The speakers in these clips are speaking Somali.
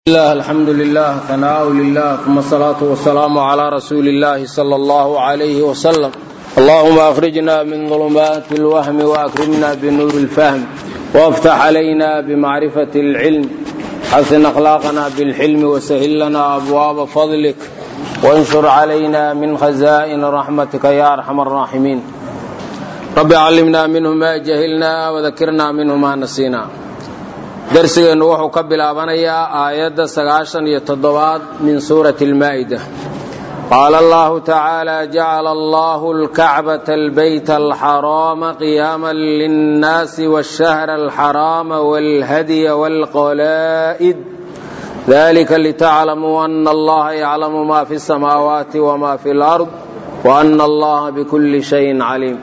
الله الحمد لله ثناء لله ثم الصلاة والسلام على رسول الله صلى الله عليه وسلم اللهم أخرجنا من ظلمات الوهم وأكرمنا بنور الفهم وافتح علينا بمعرفة العلم حسن أخلاقنا بالحلم وسهل لنا أبواب فضلك وانشر علينا من خزائن رحمتك يا أرحم الراحمين رب علمنا منه ما جهلنا وذكرنا منه ما نسينا darsigeennu wuxuu ka bilaabanayaa aayadda sagaashan iyo toddobaad min suurati almaa'ida qaala allahu tacaala jacala allahu alkacbata albayta alxaraama qiyaaman linnaasi washahra alxaraama walhadya walqalaa'id dalika litaclamuu ana allaha yaclamu ma fi samaawaati wma fi lard waana allaha bikulli shayin caliim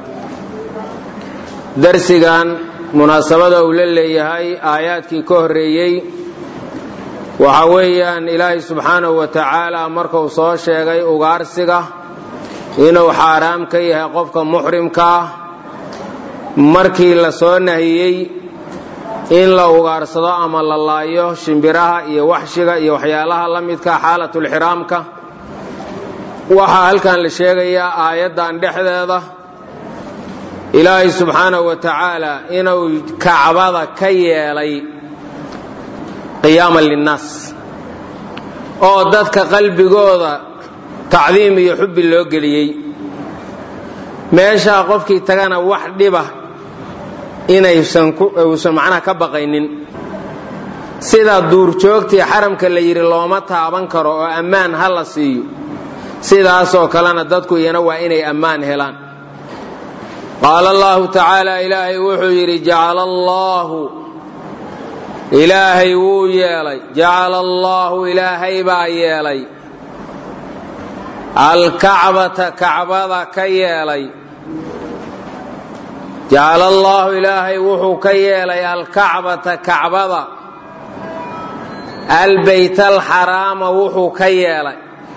darsigan munaasabada uu la leeyahay aayaadkii ka horreeyey waxa weeyaan ilaahay subxaanahu wa tacaala markuu soo sheegay ugaarsiga inuu xaaraam ka yahay qofka muxrimka ah markii la soo nahiyey in la ugaarsado ama la laayo shimbiraha iyo waxshiga iyo waxyaalaha la midka xaalatulxiraamka waxaa halkan la sheegayaa aayaddan dhexdeeda ilaahay subxaanahu wa tacaala inuu kacbada ka yeelay qiyaaman linnaas oo dadka qalbigooda tacdiim iyo xubbi loo geliyey meeshaa qofkii tagana wax dhiba inaysan uusan macnaha ka baqaynin sida duurjoogtii xaramka la yidhi looma taaban karo oo ammaan ha la siiyo sidaasoo kalena dadku iyana waa inay ammaan helaan qaala allahu tacaala ilaahay wuxuu yidhi jacala allaahu ilaahay wuu yeelay jacala allaahu ilaahay baa yeelay alkacbata kacbada ka yeelay jacala allaahu ilaahay wuxuu ka yeelay alkacbata kacbada albayt alxaraama wuxuu ka yeelay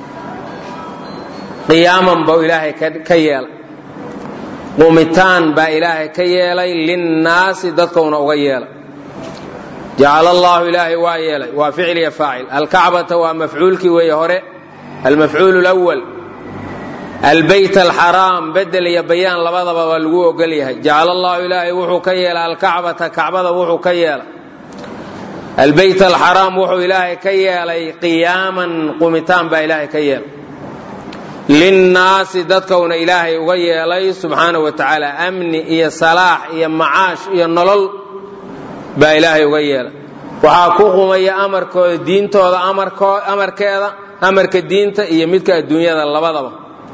qiyaaman buu ilaahay ka yeelay qumitaan baa ilaahay ka yeelay linnaasi dadkauna uga yeelay jacala allaahu ilaahay waa yeelay waa ficil iyo faacil alkacbata waa mafcuulkii weeye hore almafcuul lwal albayt alxaraam bedel iyo bayaan labadaba waa lagu ogol yahay jacala allahu ilaahay wuxuu ka yeelay alkacbata kacbada wuxuu ka yeelay albayt alxaraam wuxuu ilaahay ka yeelay qiyaaman qumitaan baa ilaahay ka yeelay linnaasi dadkauna ilaahay uga yeelay subxaana wa tacaala amni iyo salaax iyo macaash iyo nolol baa ilaahay uga yeelay waxaa ku qumaya amarkooda diintooda amarkeeda amarka diinta iyo midka adduunyada labadaba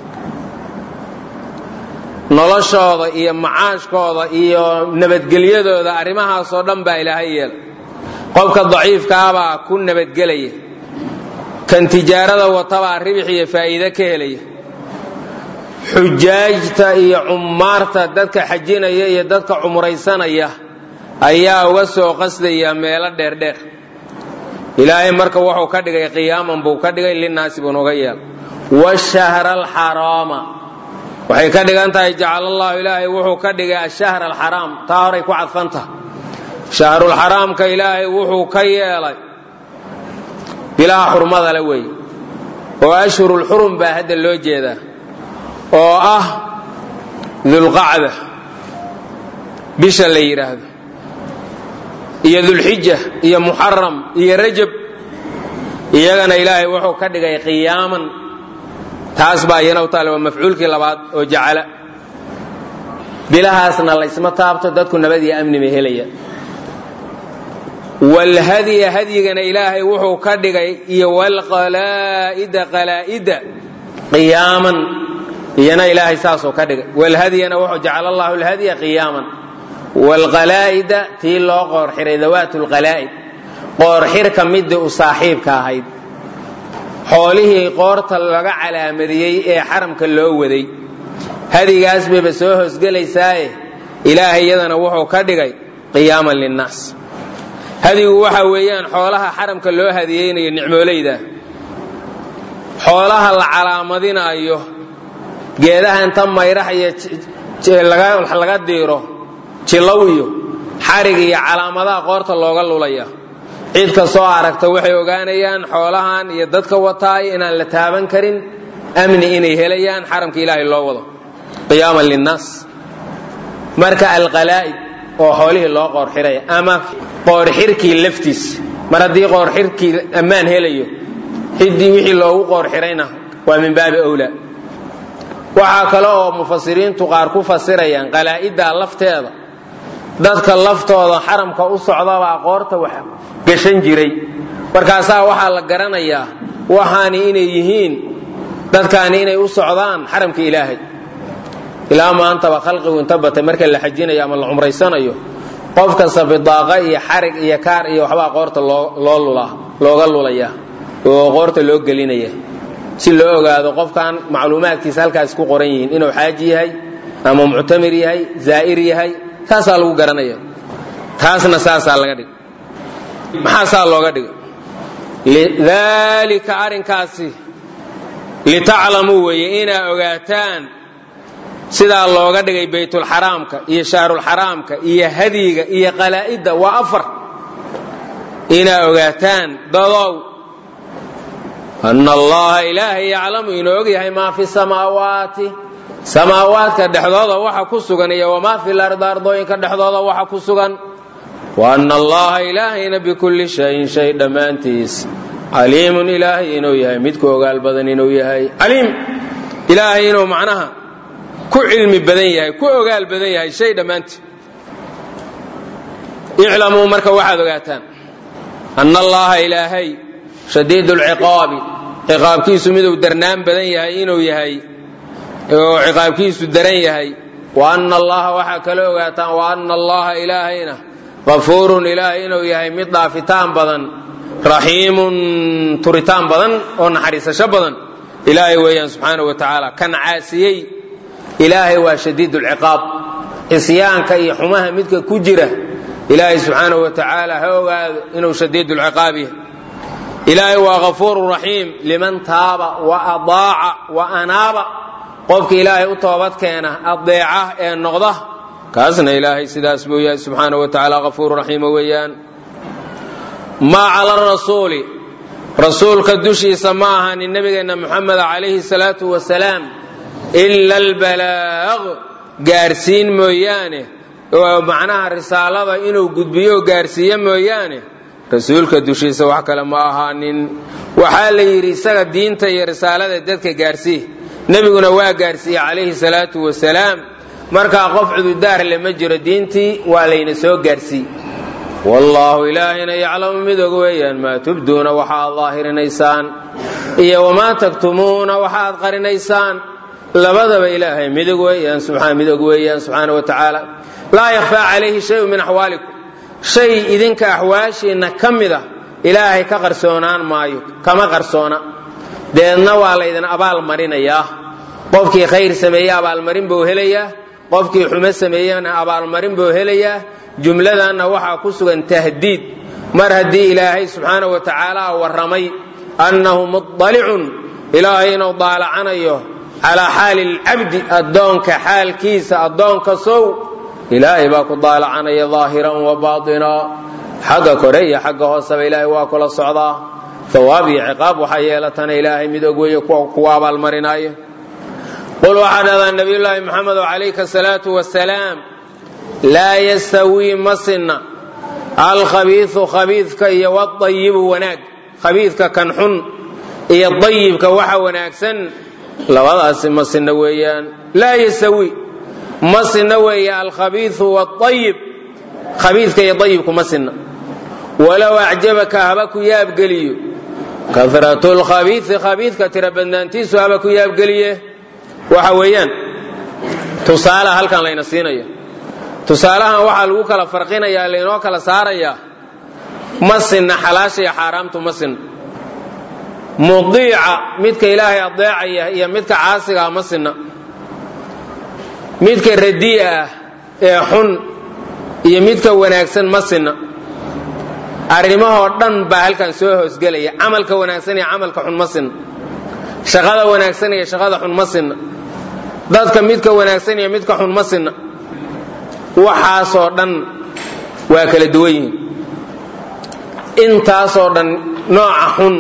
noloshooda iyo macaashkooda iyo nabadgelyadooda arrimahaasoo dhan baa ilaahay yeelay qofka daciifkaabaa ku nabadgelaya kan tijaarada watabaa ribix iyo faa'iide ka helaya xujaajta iyo cummaarta dadka xajinaya iyo dadka cumraysanaya ayaa uga soo qasdaya meelo dheerdheer ilaahay marka wuxuu ka dhigay qiyaaman buu ka dhigay linnaasi buuna uga yeelay washahra alxaraama waxay ka dhigan tahay jacala allahu ilaahay wuxuu ka dhigay ashahra alxaraam taa horay ku cadfantaha shahrulxaraamka ilaahay wuxuu ka yeelay bilaha xurmada le weeye oo ashhurulxurum baa hadda loo jeedaa oo ah dulqacda bisha la yidhaahdo iyo dulxija iyo muxaram iyo rajab iyagana ilaahay wuxuu ka dhigay qiyaaman taas baa iyana u taale waa mafcuulkii labaad oo jacala bilahaasna laysma taabto dadku nabad iyo amni bay helaya wlhadya hadyigana ilaahay wuxuu ka dhigay iyo wlqalaa'ida qalaa'ida qiyaaman iyana ilaahay saasuu ka dhigay wlhadyana wuxuu jacala allahu lhadya qiyaaman wlqalaa'ida tii loo qoorxiray dawaat lqalaa'id qoorxirka midii u saaxiibka ahayd xoolihii qoorta laga calaamadiyey ee xaramka loo waday hadigaas bayba soo hoosgelaysaaye ilaahay iyadana wuxuu ka dhigay qiyaaman linnaas hadigu waxa weeyaan xoolaha xaramka loo hadiyeynayo nicmoolayda xoolaha la calaamadinaayo geedaha inta mayrax iyo laga diiro jilow iyo xarig iyo calaamadaha qoorta looga lulaya cid kastoo aragta waxay ogaanayaan xoolahan iyo dadka wataay inaan la taaban karin amni inay helayaan xaramka ilaahay loo wado qiyaaman linnaas marka alqalaa'id oo xoolihii loo qoorxiraya ama qoorxirkii laftiis mar haddii qoorxirkii ammaan helayo ciddii wixii loogu qoorxirayna waa min baabi owlaa waxaa kale oo mufasiriintu qaar ku fasirayaan qalaa'idda lafteeda dadka laftooda xaramka u socdabaa qoorta wax gashan jiray markaasaa waxaa la garanayaa waxaani inay yihiin dadkaani inay u socdaan xaramka ilaahay ilaa maantaba khalqigu inta batay marka la xajinayo ama la cumraysanayo qof kasta bidaaqa iyo xarig iyo kaar iyo waxbaa qoorta loo lulaa looga lulaya oo qoorta loo gelinaya si loo ogaado qofkan macluumaadkiisa halkaas ku qoran yihiin inuu xaaji yahay ama muctamir yahay zaa'ir yahay saasaa lagu garanaya taasna saasaa laga dhig maxaa saa looga dhigay lidaalika arrinkaasi litaclamuu weeye inaa ogaataan sidaa looga dhigay baytulxaraamka iyo shahrulxaraamka iyo hadyiga iyo qalaa'idda waa afar inaa ogaataan dadow ana allaha ilaahay yaclamu inuu og yahay maa fi samaawaati samaawaadka dhexdooda waxa ku sugan iyo wamaa fi lardi ardooyinka dhexdooda waxa ku sugan wa ana allaha ilaahayna bikulli shayin shay dhammaantiis caliimun ilaahay inuu yahay midku ogaal badan inuu yahay caliim ilaahay inuu macnaha ku cilmi badan yahay ku ogaal badan yahay shay dhammaantii iclamuu marka waxaad ogaataan ana allaha ilaahay shadiid lciqaabi ciqaabkiisu miduu darnaan badan yahay inuu yahay oo ciqaabkiisu daran yahay wa ana allaha waxaa kala ogaataan wa ana allaha ilaahayna qafuurun ilaahay inuu yahay mid dhaafitaan badan raxiimun turitaan badan oo naxariisasho badan ilaahay weeyaan subxaana wa tacaala kan caasiyey ilaahay waa shadiid lciqaab cisyaanka iyo xumaha midka ku jira ilaahay subxaana wa tacaala ha ogaado inuu shadiid lciqaab yahay ilaahay waa kafuuru raxiim liman taaba wa adaaca wa anaaba qofka ilaahay u toobad keena adeeca ee noqda kaasna ilaahay sidaas buu yahay subxaana wa tacaala kafuuru raxiima weeyaan maa cala rasuuli rasuulka dushiisa ma ahanin nabigeenna muxameda calayhi salaatu wasalaam ila albalaaq gaarsiin mooyaane oo macnaha risaalada inuu gudbiyo oo gaarsiiyo mooyaane rasuulka dushiisa wax kale ma ahaanin waxaa la yidhi isaga diinta iyo risaalada dadka gaarsii nebiguna waa gaarsiiye calayhi salaatu wasalaam markaa qof cududaar le ma jiro diintii waa layna soo gaarsii wallaahu ilaahayna yaclamu mid og weeyaan maa tubduuna waxaad daahirinaysaan iyo wamaa taktumuuna waxaad qarinaysaan labadaba ilaahay midog weeyaan mid og weeyaan subxaana wa tacaala laa yakhfaa calayhi shayun min axwaalikum shay idinka axwaashiinna ka mida ilaahay ka qarsoonaan maayo kama qarsoona deedna waa laydin abaal marinayaa qofkii khayr sameeye abaalmarin buu helayaa qofkii xumo sameeyena abaalmarin buu helayaa jumladanna waxaa ku sugan tahdiid mar haddii ilaahay subxaana wa tacaala warramay annahu mudalicun ilaahay inuu daalacanayo calaa xaali lcabdi addoonka xaalkiisa addoonka sow ilaahay baa ku daalacanaya daahiran wa baaina xagga kore iyo xagga hooseba ilaahay waa kula socdaa hawaab iyo ciqaab waxaa yeelatana ilaahay mid og weeye kuwa abaalmarinaayo qul waxaa dhahdaa nabiyulaahi maxamedo calayka asalaatu wasalaam laa yastawii ma sinna alkhabiiu khabiidka iyo wadayibu wanaag khabiidka kan xun iyo dayibka waxa wanaagsan labadaasi ma sinna weeyaan laa yastawi ma sinna weeye alkhabiiu waayib khabiidka iyo dayibku ma sinna walow acjabaka haba ku yaabgeliyo karatu lkhabiii khabiidka tira badnaantiisu haba ku yaabgeliye waxa weeyaan tusaale halkan layna siinayo tusaalahan waxaa lagu kala farqinayaa laynoo kala saarayaa ma sinna xalaasha iyo xaaraamtu ma sinna mudiica midka ilaahay adeecaya iyo midka caasigaa ma sinna midka radii'a ah ee xun iyo midka wanaagsan ma sinna arrimahoo dhan baa halkan soo hoosgelaya camalka wanaagsan iyo camalka xun ma sinna shaqada wanaagsan iyo shaqada xun ma sinna dadka midka wanaagsan iyo midka xun ma sinna waxaasoo dhan waa kala duwan yihiin intaasoo dhan nooca xun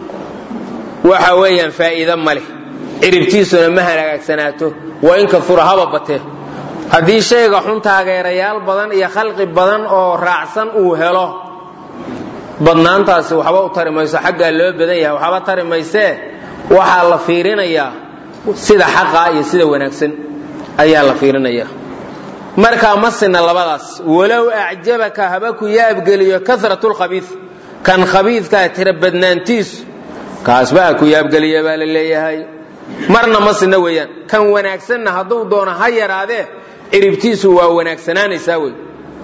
waxa weeyaan faa'iido ma leh ciribtiisuna ma hagaagsanaato waa in kafura haba batee haddii shayga xun taageerayaal badan iyo khalqi badan oo raacsan uu helo badnaantaasi waxba u tari mayso xaggaa loo badan yahay waxba tari maysee waxaa la fiirinayaa sida xaqa iyo sida wanaagsan ayaa la fiirinayaa markaa ma sina labadaas walow acjabaka haba ku yaabgeliyo karatulkhabiid kan khabiidkaa tira badnaantiisu kaasbaa ku yaabgeliya baa la leeyahay marna ma sina weeyaan kan wanaagsanna hadduu doono ha yaraadee ciribtiisu waa wanaagsanaanaysaa wey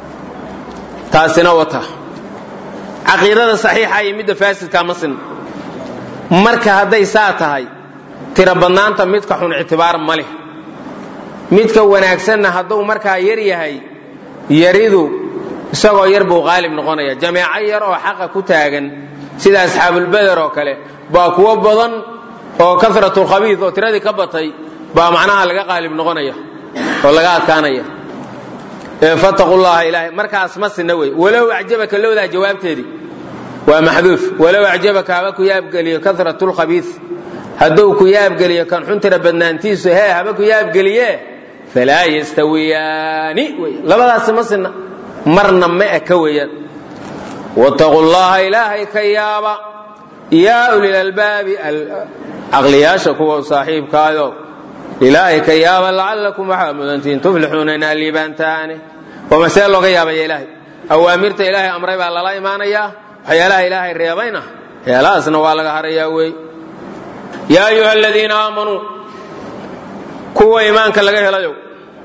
taasina wata caqiidada saxiixa iyo midda faasidkaa ma sinna marka hadday saa tahay tira badnaanta midka xun ictibaar ma leh midka wanaagsanna hadduu markaa yar yahay yaridu isagoo yar buu qaalib noqonaya jameeco yar oo xaqa ku taagan sida asxaabulbeder oo kale baa kuwo badan oo karatulkhabiid oo tiradii ka batay baa macnaha laga qaalib noqonaya oo laga adkaanaya fataqu llaha ilaahay markaas ma sinna wey walow acjabaka lowdaa jawaabteedii waa maxduuf walow acjabaka haba ku yaabgeliyo karatulkhabiid hadduu ku yaabgeliyo kan xuntira badnaantiisu hee haba ku yaabgeliye falaa yastawiyaani wey labadaasi ma sinna marna ma eka weeyaan wataqu llaha ilaahay ka yaaba yaa ulilalbaabi caqliyaasha kuwa saaxiibkaayo ilaahay ka yaaba lacalakum waxaa mudantihiin tuflixuuna inaa liibaantaane oo masee looga yaabaya ilaahay awaamirta ilaahay amray baa lala imaanayaa waxyaalaha ilaahay reebayna waxyaalahaasna waa laga harayaa wey yaa ayuha aladiina aamanuu kuwa iimaanka laga helayo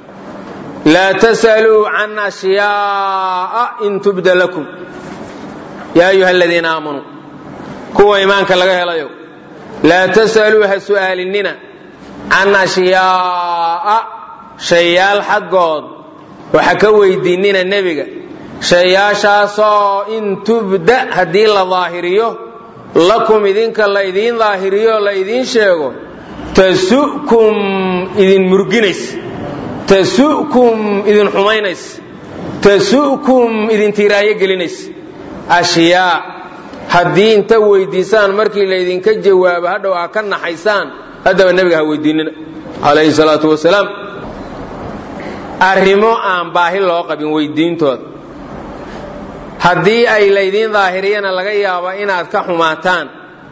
laa tasaluu can ashyaaa in tubda lakum yaa ayuha aladiina aamanuu kuwa iimaanka laga helayo laa tasaluu ha su'aalinina can ashyaaa shayaal xaggood waxa ka weydiinina nebiga shayaashaasoo in tubda haddii la daahiriyo lakum idinka laydiin daahiriyo laydiin sheego tasu'kum idin murginays tasu'kum idin xumaynays tasu'kum idin tiiraayo gelinays ashyaa haddii inta weydiisaan markii laydinka jawaabo hadhow aa ka naxaysaan haddaba nebiga ha weydiinina calayhi salaatu wasalaam arrimo aan baahi loo qabin weydiintooda haddii ay laydiin daahiriyana laga yaabo inaad ka xumaataan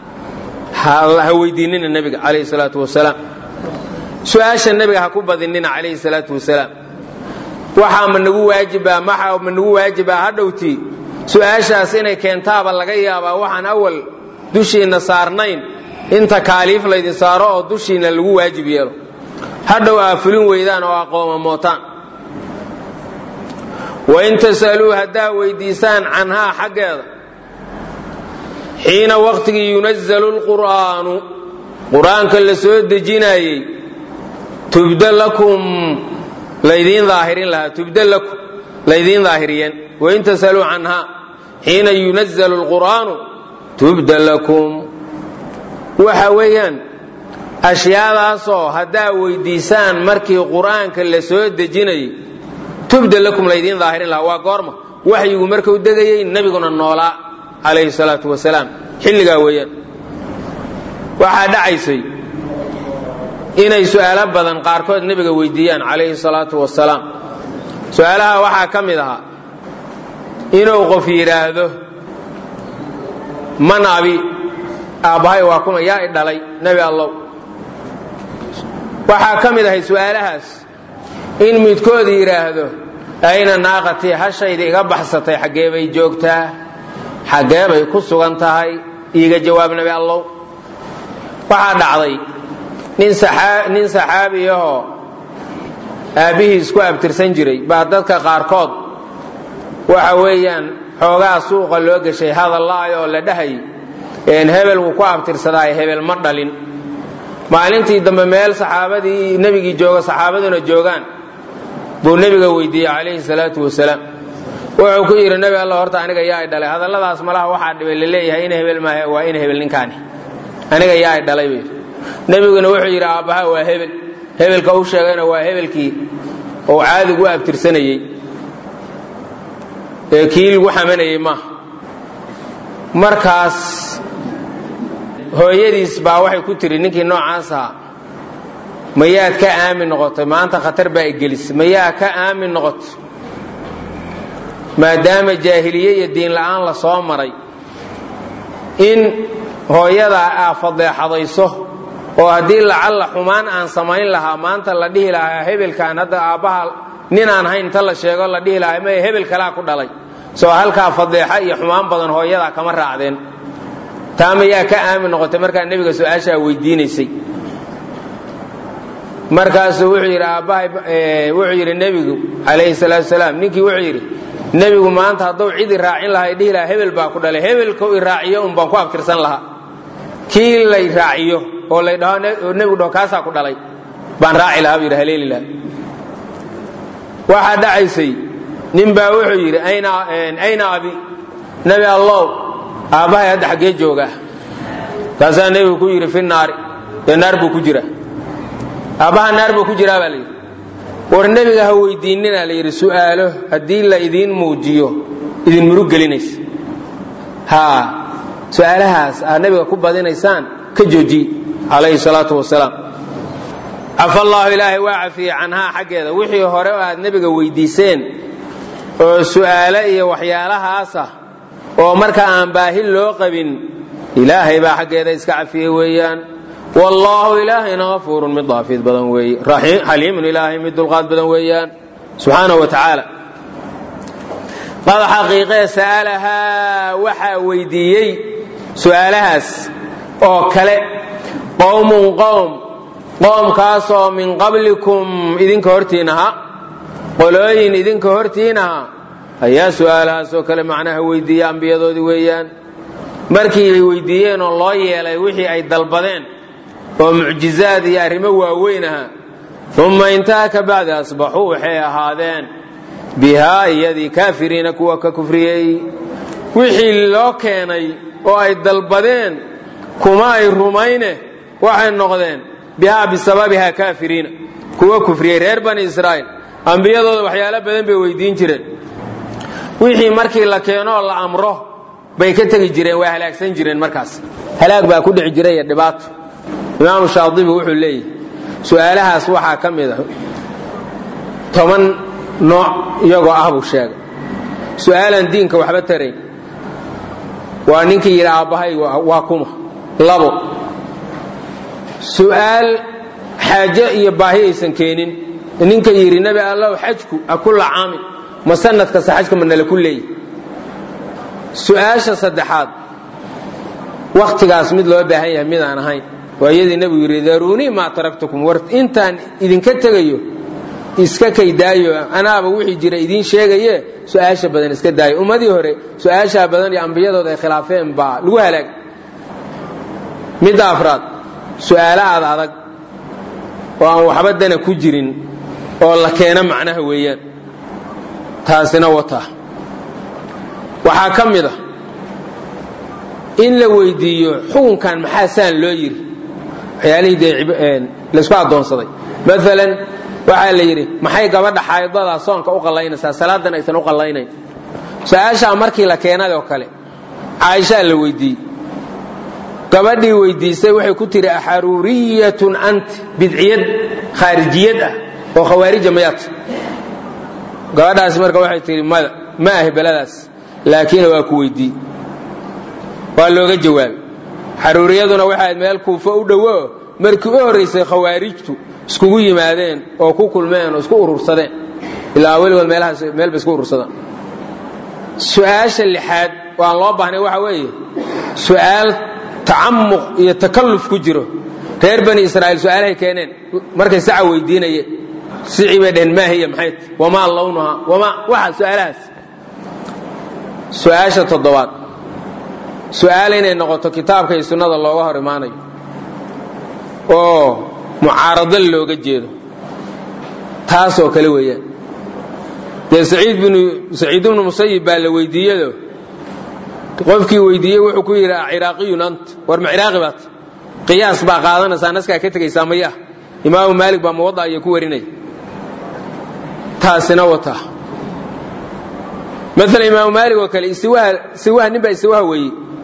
ha weydiinina nebiga calayhi salaatu wasalaam su-aasha nebiga ha ku badinina calayhi salaatu wasalaam waxaa ma nagu waajibaa maxaa ma nagu waajibaa hadhowtii su-aashaas inay keentaaba laga yaabaa waxaan awal dushiinna saarnayn in takaaliif laydin saaro oo dushiinna lagu waajib yeelo hadhow aa fulin weydaan oo aqooma mootaan wain tasaluu haddaa weydiisaan canhaa xaggeeda xiina waqtigii yunazalu lqur'aanu qur-aanka la soo dejinayey tubda lakum laydiin daahirin lahaa tubda lakum laydiin daahiriyeen wain tasaluu canhaa xiina yunazalu lqur'aanu tubda lakum waxa weeyaan ashyaadaasoo haddaa weydiisaan markii qur-aanka la soo dejinayey tubda lakum laydiin daahirin lahaa waa goorma waxyigu markuu degayey nebiguna noolaa calayhi salaatu wasalaam xilligaa weeyaan waxaa dhacaysay inay su'aalo badan qaarkood nebiga weydiiyaan calayhi salaatu wasalaam su-aalaha waxaa ka mid ahaa inuu qof yidhaahdo man abi aabbahay waa kuma yaa i dhalay nebi allow waxaa ka mid ahay su'aalahaas in midkood yidhaahdo ayna naaqatii hashayda iga baxsatay xaggee bay joogtaa xaggee bay ku sugan tahay iiga jawaab nebi allow waxaa dhacday nin saxaabi ahoo aabbihiis ku abtirsan jiray baa dadka qaarkood waxa weeyaan xoogaa suuqa loo geshay hadalla'ay oo la dhahay hebel wuu ku abtirsadaaye hebel ma dhalin maalintii dambe meel saxaabadii nebigii jooga saxaabaduna joogaan buu nebiga weydiiyey calayhi salaatu wasalaam wuxuu ku yidhi nebi alla horta aniga yaa i dhalay hadalladaas malaha waxaa dhibay laleeyahay in hebel maahe waa in hebel ninkaani aniga yaa i dhalay buu yidhi nebiguna wuxuu yidhi aabbaha waa hebel hebelka u sheegayna waa hebelkii oo caadigu u abtirsanayey ee kii lagu xamanayey maaha markaas hooyadiis baa waxay ku tiri ninkii noocaas ahaa mayaad ka aamin noqotay maanta khatar baa igelis mayaa ka aamin noqotay maadaama jaahiliye iyo diin la'aan la soo maray in hooyadaa aa fadeexadayso oo haddii lacalla xumaan aan samayn lahaa maanta la dhihi lahaa hebelkaan hadda aabbaha nin aan hayn inta la sheego la dhihi lahaa maya hebel kalaa ku dhalay soo halkaa fadeexa iyo xumaan badan hooyadaa kama raacdeen taa mayaa ka aamin noqotay markaa nebiga su-aashaa weydiinaysay markaasuu wuxuu yidhi aabbahay wuxuu yidhi nebigu calayhi salaatu salaam ninkii wuxuu yidhi nebigu maanta hadduu cid i raacin lahaa i dhihi lahaa hebel baa ku dhalay hebelkau i raaciyo un baan ku abtirsan lahaa kii lay raaciyo oo lay dhaho nebigu dhaho kaasaa ku dhalay baan raaci lahaa buu yidhi haleeli lahaa waxaa dhacaysay nin baa wuxuu yidhi ayna abi nebi allow aabbahay hadda xaggee joogaa kaasaa nebigu ku yidhi fi naari dee naar buu ku jiraa aabbaha naar buu ku jiraa baa layidhi war nebiga ha weydiinina la yidhi su'aalo haddii la idiin muujiyo idin murug gelinaysa haa su'aalahaas aad nebiga ku badinaysaan ka joojiye calayhi salaatu wasalaam cafa allaahu ilaahay waa cafiyey canhaa xaggeeda wixii hore oo aad nebiga weydiiseen oo su'aalo iyo waxyaalahaasa oo marka aan baahi loo qabin ilaahay baa xaggeeda iska cafiyey weeyaan wallaahu ilaahayna afuurun mid daafid badan weeye xaliimun ilaahay mid dulqaad badan weeyaan subxaanahu wa tacaala qad xaqiiqee sa'alahaa waxaa weydiiyey su'aalahaas oo kale qowmun qowm qoomkaasoo min qablikum idinka hortiinaha qolooyin idinka hortiinaha ayaa su'aalahaas oo kale macnaha weydiiya ambiyadoodii weeyaan markii ay weydiiyeen oo loo yeelay wixii ay dalbadeen oo mucjizaad iyo arrimo waaweyn ahaa umma intaha ka bacdi asbaxuu waxay ahaadeen bihaa iyadii kaafiriina kuwa ka kufriyey wixii loo keenay oo ay dalbadeen kuma ay rumayne waxay noqdeen bihaa bisababihaa kaafiriina kuwa kufriyey reer bani israa'iil ambiyadooda waxyaalo badan bay weydiin jireen wixii markii la keenoo la amro bay ka tegi jireen waa halaagsan jireen markaas halaag baa ku dhici jiray iyo dhibaato imaamu shaadibi wuxuu leeyahy su-aalahaas waxaa ka mid a toban nooc iyagoo ah buu sheegay su-aalaan diinka waxba tarayn waa ninkii yidhi aabbahay waa kuma labo su-aal xaaje iyo baahi aysan keenin ninka yidhi nebi allow xajku a kulla caamin ma sanad kasta xajka ma nala ku leeyahy su-aasha saddexaad wakhtigaas mid loo baahan yahay midaan ahayn waa iyadii nebigu yidhi daruunii maa taraktukum war intaan idinka tegayo iska kaydaayo anaaba wixii jira idiin sheegaye su-aasha badan iska daayo ummadii hore su-aashaa badan iyo ambiyadooda ay khilaafeen baa lagu halaag midda afraad su-aalo aad adag oo aan waxba dana ku jirin oo la keeno macnaha weeyaan taasina wata waxaa ka mid a in la weydiiyo xukunkan maxaa saan loo yidhi waxyaalihii dee laysku addoonsaday maalan waxaa la yidhi maxay gabadha xaydada soonka u qallaynaysaa salaadan aysan u qallaynayn su-aashaa markii la keenay oo kale caaishaa la weydiiyey gabadhii weydiisay waxay ku tihi axaruuriyatun anti bidciyad khaarijiyad ah oo khawaarija mayaad gabadhaasi marka waxay tihi mada ma ahi beladaas laakiin waa ku weydii waa looga jawaabay xaruuriyaduna waxay ahayd meel kuufo u dhowo markii u horraysay khawaarijtu iskugu yimaadeen oo ku kulmeen oo isku urursadeen ilaa weligood meelahaas meel bay isku urursadaan su-aasha lixaad oo aan loo baahnay waxa weeye su-aal tacamuq iyo takalluf ku jiro reer bani israa'iil su-aalahay keeneen markay saca weydiinayeen sicii bay dheheen maahiya maxay wamaa lawnuha wamaa waxa su-aalahaas su-aasha toddobaad su-aal inay noqoto kitaabka iyo sunnada looga hor imaanayo oo mucaarado looga jeedo taas oo kale weeyaan dee saciid bnu saciid ibnu musayib baa la weydiiyado qofkii weydiiyey wuxuu ku yidhi ciraaqiyun ant war ma ciraaqi baat qiyaas baa qaadanaysaa naskaa ka tegaysaa maya imaamu maalik baa muwada iyo ku warinaya taasina wata maala imaamu maalik oo kale istiwaha nin baa istiwaha weeyey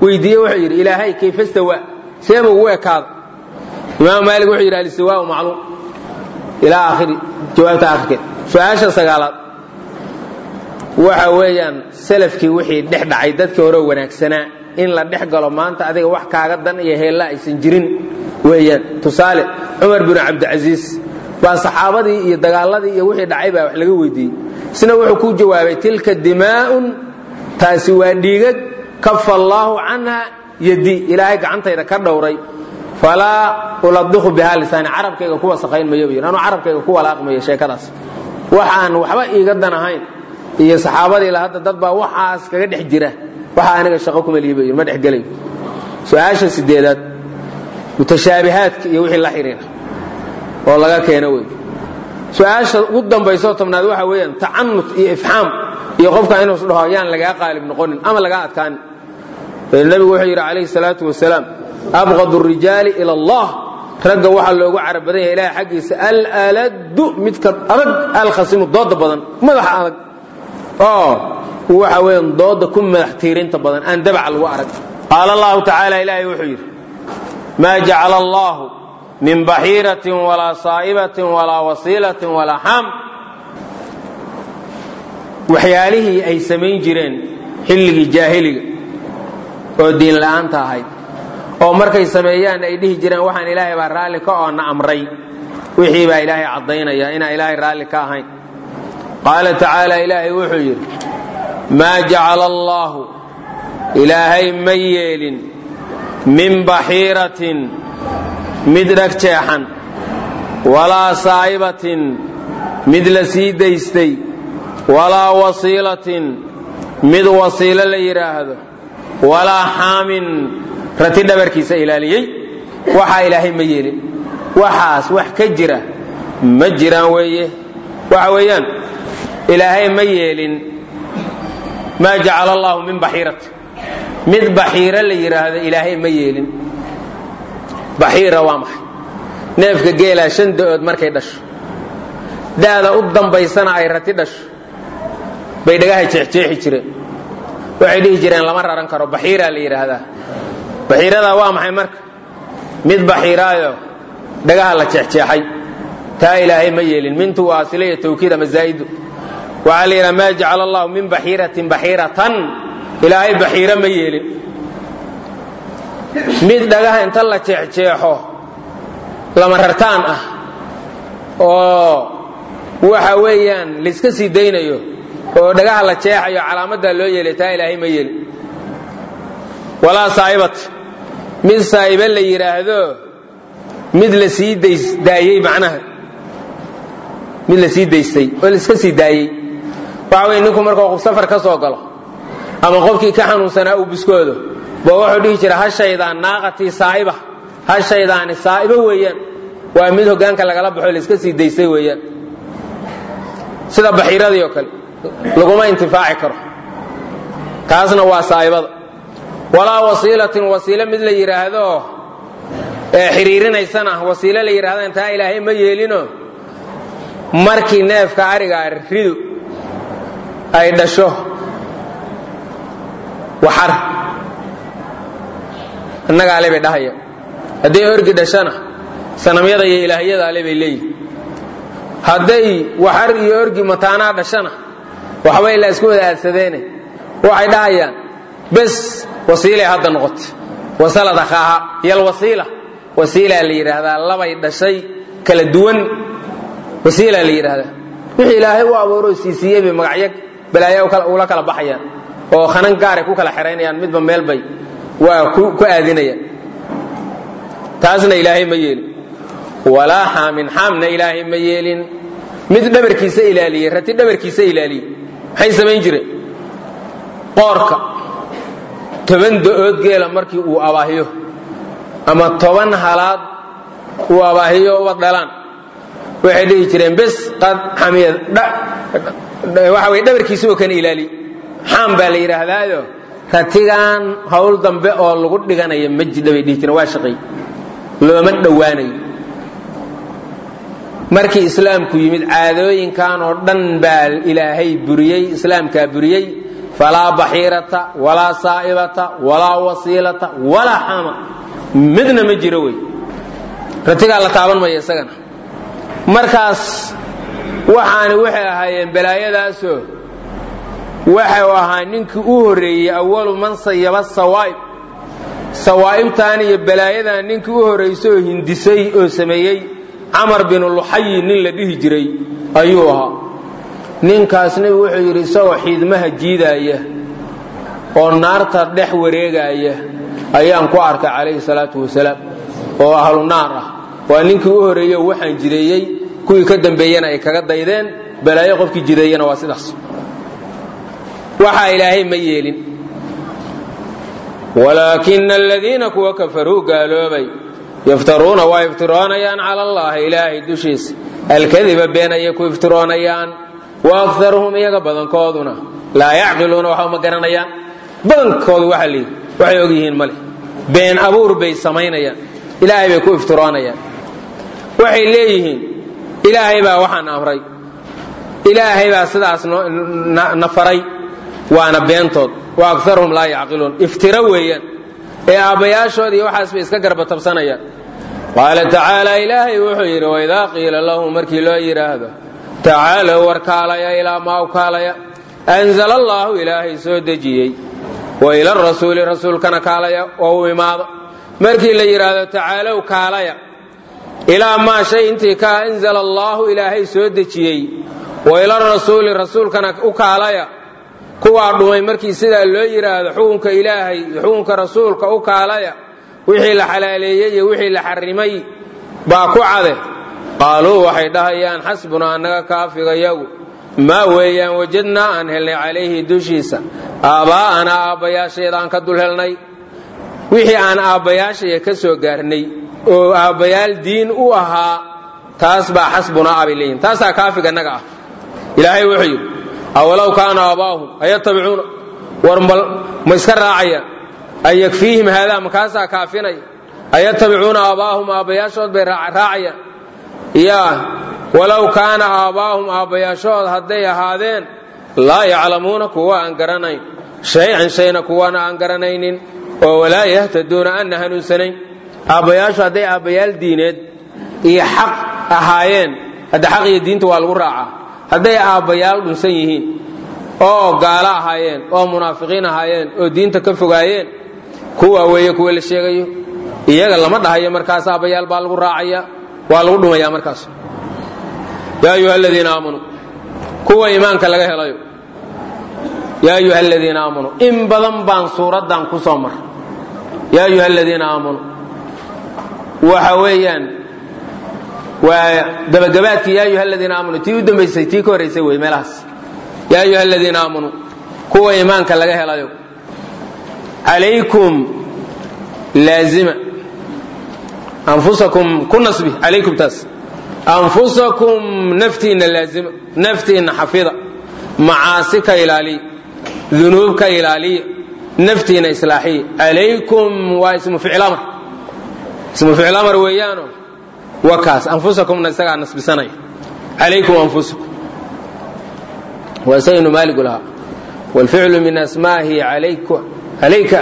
weydiiye wuxuu yidhi ilaahay kayfa stawa seema ugu ekaada imaam maalik wuxuu yidhi alistiwaau macluum ilaa aakhiri jawaabta aakhirkeed su-aasha sagaalaad waxa weeyaan salafkii wixii dhex dhacay dadkii hore wanaagsanaa in la dhex galo maanta adiga wax kaaga dan iyo heella aysan jirin weeyaan tusaale cumar binu cabdicasiis baa saxaabadii iyo dagaaladii iyo wixii dhacay baa wax laga weydiiyey isna wuxuu ku jawaabay tilka dimaa'un taasi waa dhiigag kafa allaahu canha yadi ilaahay gacantayda ka dhowray falaa uladiqu bihaa lisaani carabkayga ku wasakhayn mayo bu yidhi anuu carabkayga ku walaaqmayo sheekadaas waxaan waxba iiga dan ahayn iyo saxaabadii la hadda dad baa waxaas kaga dhex jira waxa aniga shaqo kuma lihi ba yidhi ma dhexgelayo su-aasha sideedaad mutashaabihaadka iyo wixii la xidhiira oo laga keeno wey su-aasha ugu dambaysoo tobnaad waxa weeyaan tacanut iyo ifxaam iyo qofka inuus dhaho yaan lagaa qaalib noqonin ama lagaa adkaanin nabigu wuxuu yidhi calayhi salaatu wasalaam abqad rijaali ila allah ragga waxaa loogu carab badan yahay ilahay xaggiisa alaladu midka adag alkhasimu dooda badan madaxa adag oo waxa weeyaan dooda ku madax tiirinta badan aan dabaca lagu arag qaala allahu tacaala ilaahay wuxuu yidhi maa jacala allahu min baxiiratin walaa saa'ibatin walaa wasiilatin walaa xaam waxyaalihii ay samayn jireen xilligii jaahiliga oo diin la'aanta ahayd oo markay sameeyaan ay dhihi jireen waxaan ilaahay baa raalli ka oo na amray wixii baa ilaahay caddaynaya inaan ilaahay raalli ka ahayn qaala tacaala ilaahay wuxuu yidhi maa jacala allaahu ilaahay ma yeelin min baxiiratin mid dhag jeexan walaa saa'ibatin mid la sii daystay walaa wasiilatin mid wasiilo la yidhaahdo walaa xaamin rati dhabarkiisa ilaaliyey waxaa ilaahay ma yeelin waxaas wax ka jira ma jiraan weeye waxa weeyaan ilaahay ma yeelin maa jacala allaahu min baxiirati mid baxiiro la yidhaahdo ilaahay ma yeelin baxiira waa maxay neefka geelaa shan da'ood markay dhasho da'da u dambaysana ay rati dhasho bay dhagaha jeexjeexi jireen waxay dhihi jireen lama raran karo baxiiraa la yidhaahdaa baxiiradaa waa maxay marka mid baxiiraayo dhagaha la jeexjeexay taa ilaahay ma yeelin mintu waa asila iyo tawkiid ama zaa'idu waxaa la yidhaha maa jacala allahu min baxiiratin baxiiratan ilaahay baxiiro ma yeelin mid dhagaha inta la jeexjeexo lama rartaan ah oo waxa weeyaan layska sii daynayo oo dhagaha la jeexayo calaamaddaa loo yeelay taa ilaahay ma yeelin walaa saa'ibat mid saa'iba la yidhaahdo mid la sii daayey macnaha mid la sii daystay oo laiska sii daayey waxa weye ninku markuu safar ka soo galo ama qofkii ka xanuunsanaa uu biskoodo ba wuxuu dhihi jira hashaydaan naaqatii saa'iba hashaydaani saa'ibo weeyaan waa mid hoggaanka lagala baxo laiska sii daystay weeyaan sida baxiiradii oo kale laguma intifaaci karo taasna waa saa'ibada walaa wasiilatin wasiilo mid la yidhaahdo ee xiriirinaysana wasiilo la yidhahdo intaa ilaahay ma yeelino markii neefka arigaa ridu ay dhasho waxar innaga ale bay dhahaya hadday orgi dhashana sanamyada iyo ilaahyada ale bay leeyihin hadday waxar iyo orgi mataanaa dhashana waxbay la isku wada aadsadeene waxay dhahayaan bes wasiilay hadda noqotay wasalad akhaaha yalwasiila wasiilaa la yidhaahdaa labay dhashay kala duwan wasiilaa la yidhaahdaa wixii ilaahay u abuuro siisiiyey bay magacyo balaayo ula kala baxayaan oo khanan gaaray ku kala xeraynayaan midba meel bay waa ku aadinayaan taasna ilaahay ma yeelin walaa xaamin xaamna ilaahay ma yeelin mid dhabarkiisa ilaaliyey rati dhabarkiisa ilaaliyey maxay samayn jireen qoorka toban da'ood geela markii uu abaahiyo ama toban halaad uu abaahiyo uba dhalaan waxay dhihi jireen bes qad xamiyad waxa way dhabarkiisa oo kana ilaaliye xaam baa la yidhaahdaayo ratigan hawl dambe oo lagu dhiganayo ma jidha bay dhihi jireen waa shaqay looma dhowaanayo markii islaamku yimid caadooyinkan oo dhan baa ilaahay buriyey islaamkaa buriyey falaa baxiirata walaa saa'ibata walaa wasiilata walaa xama midna ma jiro wey ratigaa la taaban maya isagana markaas waxaani waxay ahaayeen balaayadaasoo waxau ahaa ninkii u horreeyey awalu man sayaba sawaa'ib sawaa'ibtan iyo balaayadan ninkii u horraysay oo hindisay oo sameeyey camar binu luxayi nin la dhihi jiray ayuu ahaa ninkaas nebigu wuxuu yidhi isagoo xiidmaha jiidaaya oo naarta dhex wareegaya ayaan ku arkay calayhi salaatu wasalaam oo ahlu naar ah waa ninkii u horreeyey oo waxaan jideeyey kuwii ka dambeeyena ay kaga daydeen balaayo qofkii jideeyena waa sidaas waxaa ilaahay ma yeelin walaakina aladiina kuwa kafaruu gaaloobay yaftaruuna waa iftiroonayaan cala allahi ilaahay dushiisa alkadiba been ayay ku iftiroonayaan wa akaruhum iyaga badankooduna laa yacqiluuna waxba ma garanayaan badankoodu waxa layidhi waxay og yihiin male been abuur bay samaynayaan ilaahay bay ku iftiroonayaan waxay leeyihiin ilaahay baa waxaan amray ilaahay baa sidaas na faray waana beentood wa akaruhum laa yacqiluun iftiro weeyaan ee aabbayaashood iyo waxaas bay iska garbatabsanayaan qaala tacaala ilaahay wuxuu yidhi waidaa qiila lahum markii loo yidhaahdo tacaalow war kaalaya ilaa maa u kaalaya anzala allaahu ilaahay soo dejiyey wa ila rasuuli rasuulkana kaalaya oo u imaado markii la yidhaahdo tacaalow kaalaya ilaa maa shay intii ka anzala allaahu ilaahay soo dejiyey wa ila rasuuli rasuulkana u kaalaya kuwaa dhumay markii sidaa loo yidhaahdo xukunka ilaahay iyo xukunka rasuulka u kaalaya wixii la xalaaleeyey iyo wixii la xarimay baa ku cade qaaluu waxay dhahayaan xasbunaa annaga kaafigayagu maa weeyaan wajadnaa aan helnay calayhi dushiisa aabbaa'anaa aabbayaashayda aan ka dul helnay wixii aan aabbayaashaya ka soo gaarnay oo aabbayaal diin u ahaa taas baa xasbunaa abay leeyihin taasaa kaafiga annaga ah ilaahay wuxuu yidhi awalow kaana aabaahum ayatabicuuna war ma iska raacayaan an yakfiihim haadaa makaasaa kaafinaya ayatabicuuna aabaahum aabbayaashood bay raacayaan yaa walow kaana aabbaahum aabbayaashood hadday ahaadeen laa yaclamuuna kuwa aan garanayn shay-an shayna kuwana aan garanaynin oo walaa yahtaduuna aanna hanuunsanayn aabbayaashu hadday aabbayaal diineed iyo xaq ahaayeen hadda xaq iyo diinta waa lagu raacaa hadday aabbayaal dhunsan yihiin oo gaalo ahaayeen oo munaafiqiin ahaayeen oo diinta ka fogaayeen kuwa weeye kuwa la sheegayo iyaga lama dhahayo markaas aabbayaal baa lagu raacaya waa lagu dhumaya markaas yaa ayuha aladiina aamanuu kuwa iimaanka laga helayo yaa ayuha aladiina aamanuu in badan baan suuraddan ku soo mar yaa ayuha aladiina aamanuu waxa weeyaan waa gabagabaadkii yaa ayuha aladiina aamanuu tii u dambaysay tii ka horraysay wey meelahaas yaa ayuha aladiina aamanuu kuwa iimaanka laga helayo calaykum laazima anfusakum ku nasbi calaykum taas anfusakum naftiinna laazima naftiinna xafida macaasi ka ilaaliya dunuub ka ilaaliya naftiinna islaaxiya calaykum waa ismu ficlamar ismu ficlamar weeyaano wakaas anfusakumna isagaa nasbisanaya calaykum anfusakum waa isagaynu maaligu lahaa wاlficlu min asmaahi calayka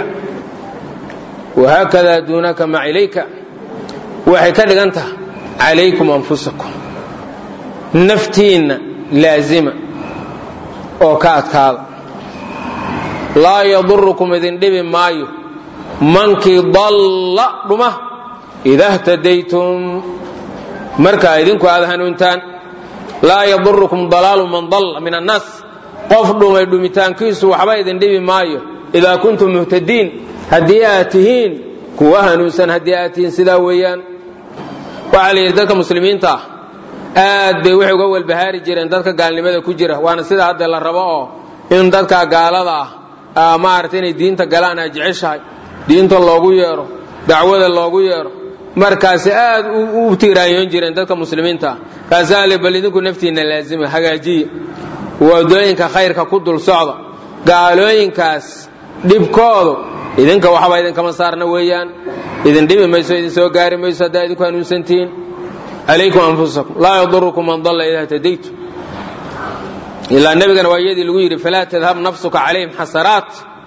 wahaakada duunaka mac ilayka waxay ka dhigan tahay calaykum anfusakum naftiinna laazima oo ka adkaada laa yadurukum idin dhibi maayo mankii dalla dhuma ida htadaytum markaa idinku aad hanuuntaan laa yadurukum dalaalu man dalla min annaas qof dhumay dhumitaankiisu waxba idin dhibi maayo idaa kuntum muhtadiin haddii aad tihiin kuwa hanuunsan haddii aad tihiin sidaa weeyaan waxaa la yidhi dadka muslimiinta ah aad bay waxay uga walbahaari jireen dadka gaalnimada ku jira waana sida hadda la rabo oo in dadka gaalada ah maarata inay diinta galaan aad jeceshahay diinta loogu yeedho dacwada loogu yeedho markaasi aad u tiiraanyoon jireen dadka muslimiinta ah kaasaa le bal idinku naftiinna laazima hagaajiya wadooyinka khayrka ku dul socda gaalooyinkaas dhibkoodu idinka waxba idinkama saarna weeyaan idin dhibi mayso idin soo gaari mayso haddaa idinku hanuunsantihiin calaykum anfusakum laa yadurukum man dalla idaa htadaytu ilaa nebigana waa iyadii lagu yidhi falaa tadhab nafsuka calayhim xasaraat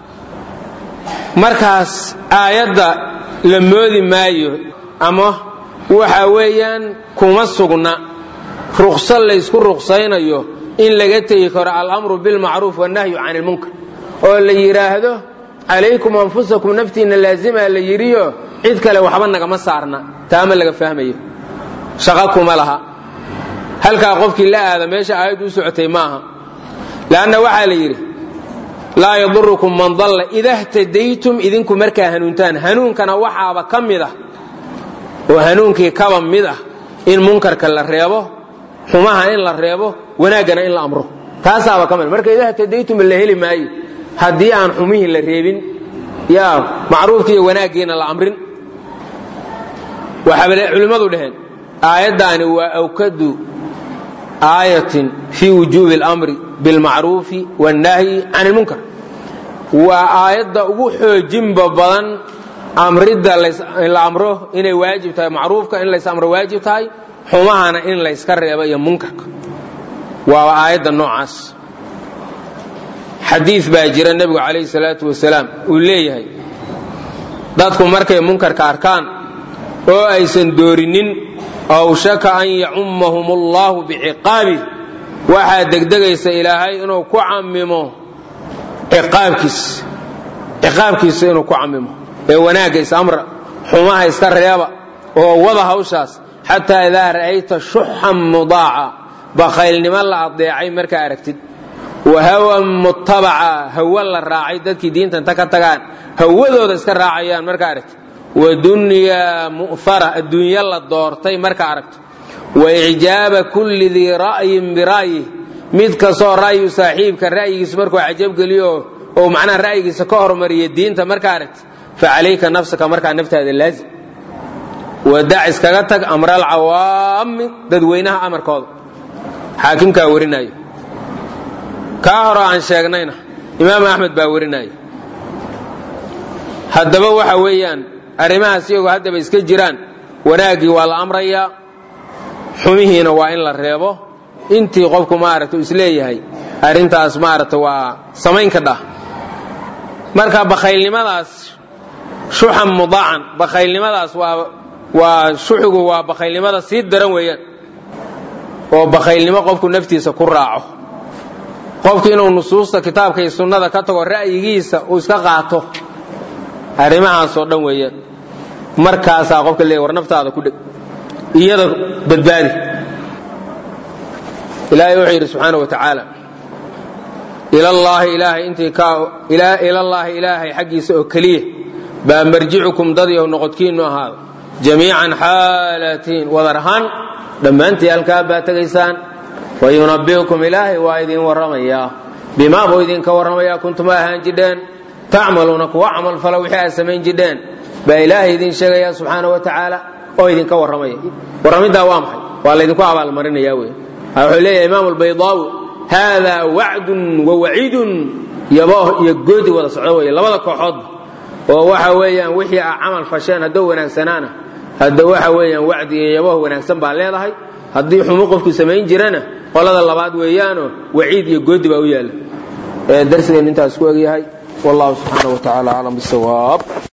markaas aayadda la moodi maayo ama waxa weeyaan kuma sugna ruqso laysku ruqsaynayo in laga tegi karo alamru bilmacruuf wannahyu can ilmunkar oo la yidhaahdo calaykum anfusakum naftiinna laazima la yidhiyo cid kale waxba nagama saarna taama laga fahmayo shaqo kuma laha halkaa qofkii la aada meesha aayaddu u socotay maaha leanna waxaa la yidhi laa yadurukum man dalla ida htadaytum idinku markaa hanuuntaan hanuunkana waxaaba ka mid ah oo hanuunkii kaba mid ah in munkarka la reebo xumaha in la reebo wanaaggana in la amro taasaaba ka mid marka ida htadaytum la heli maayo haddii aan xumihii la reebin yaa macruufkii iyo wanaaggiina la amrin waxaaba culimmadu dhaheen aayaddaani waa awkadu aayatin fii wujuubi اlamri bilmacruufi wاnnahyi can ilmunkar waa aayadda ugu xoojinba badan amridda la amro inay waajib tahay macruufka in lays amro waajib tahay xumahana in layska reebo iyo munkarka waaba aayadda noocaas xadiid baa jira nebigu calayhi salaatu wasalaam uu leeyahay dadku markay munkarka arkaan oo aysan doorinin awshaka an yacummahum allahu biciqaabih waxaa degdegaysa ilaahay inuu ku camimo ciqaabkiisa ciqaabkiisa inuu ku camimo ee wanaagga isamra xumaha iska reeba oo wada hawshaas xataa idaa ra'ayta shuxan mudaaca bakaylnimo la adeecay markaa aragtid wa hawan mutabaca hawa la raacay dadkii diinta inta ka tagaan hawadooda iska raacayaan markaa aragtid wa dunyaa mu'fara adduunyo la doortay markaa aragto wa icjaaba kulli dii ra'yin bira'yih mid kastoo ra'yu saaxiibka ra'yigiisa markuu cajabgeliyo oo macnaha ra'yigiisa ka hormariya diinta markaa aragtid fa calayka nafsaka markaa naftaada laazim wadac iskaga tag amra alcawaami dadweynaha amarkooda xaakimkaa warinaayo kaa hore aan sheegnayna imaam axmed baa warinaya haddaba waxa weeyaan arrimahaas iyagoo haddaba iska jiraan wanaaggii waa la amrayaa xumihiina waa in la reebo intii qofku maaragta isleeyahay arrintaas maaragta waa samayn ka dhah marka bakaylnimadaas shuxan mudaacan bakaylnimadaas waa waa shuxigu waa bakaylnimada sii daran weeyaan oo bakaylnimo qofku naftiisa ku raaco qofku inuu nusuusta kitaabka iyo sunnada ka tago ra'yigiisa uu iska qaato arrimahaasoo dhan weeyaan markaasaa qofka leeya war naftaada ku dheg iyada badbaadi ilaahay wuxuu yidhi subxaana wa tacaala ilallaahi ilaahay intii ka ilallaahi ilaahay xaggiisa oo keliya baa marjicukum dad yow noqodkiinnu ahaada jamiican xaalatiin wadar ahaan dhammaantii halkaa baa tegaysaan wa yunabbi'ukum ilaahay waa idin warramayaa bimaa buu idinka warramayaa kuntuma ahaan jidheen tacmaluuna kuwa camal fala wixii aad samayn jidheen baa ilaahay idin sheegaya subxaana wa tacaala oo idinka warramaya warramiddaa waa maxay waa laydinku abaalmarinaya wey wuxuu leeyahay imaam albaydaawi haadaa wacdun wa waciidun yabooh iyo goodi wada socdo wey labada kooxoodba oo waxa weeyaan wixii a camal fasheen haddoo wanaagsanaana hadda waxa weeyaan wacdi iyo yabooh wanaagsan baa leedahay haddii xumo qofku samayn jirana qolada labaad weeyaanoo waciid iyo goodi baa u yaalla darsigeennu intaas ku egyahay wallahu subxaana wa tacaala aclam bisawaab